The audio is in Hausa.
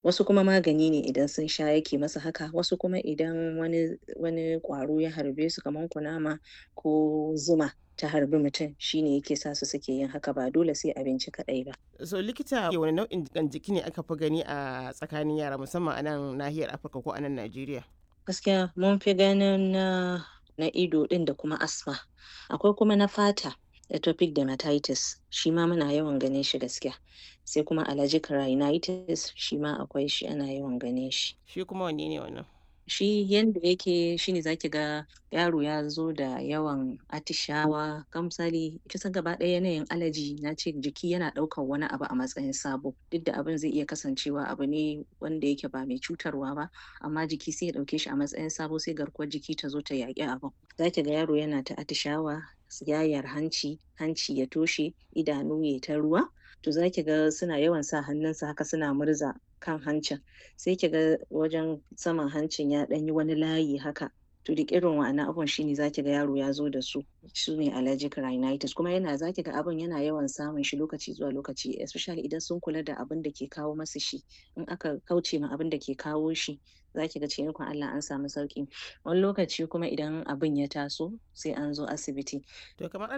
wasu kuma magani ne idan sun sha yake masa haka wasu kuma idan wani wani ƙwaro ya harbe su kaman kunama ko zuma ta harbi mutum shine yake sa su suke yin haka ba dole sai abinci kaɗai ba. So likita wani nau'in jiƙan jiki ne aka fi gani a tsakanin yara musamman a nan nahiyar Afirka ko a nan Najeriya? Gaskiya mun fi ganin na na ido ɗin da kuma asma. Akwai kuma na fata atopic dermatitis shi ma muna yawan ganin shi gaskiya. Sai kuma allergic rhinitis shi ma akwai shi ana yawan ganin shi. Shi kuma wanne ne wannan? Shi yanda yake shine za ki ga yaro ya zo da yawan atishawa kan misali kusan gaba ɗaya yanayin allergy na ce jiki yana ɗaukan wani abu a matsayin sabo duk da abin zai iya kasancewa abu ne wanda yake ba mai cutarwa ba amma jiki sai ya ɗauke shi a matsayin sabo sai garkuwar jiki ta zo ta yaƙi abin. Za ki ga yaro yana ta atishawa, yayar hanci, hanci ya toshe, idanu yai ta ruwa to za ki ga suna yawan sa hannunsu haka suna murza kan hancin sai ki ga wajen saman hancin ya ɗan yi wani layi haka to duk irin wa'annan abubuwan shine za ki ga yaro ya zo da su su ne allergic rhinitis kuma yana za ki ga abin yana yawan samun shi lokaci zuwa lokaci especially idan sun kula da abin da ke kawo masu shi in aka kauce ma abin da ke kawo shi za ki ga cikin ikon Allah an samu sauƙi wani lokaci kuma idan abin ya taso sai an zo asibiti. To kamar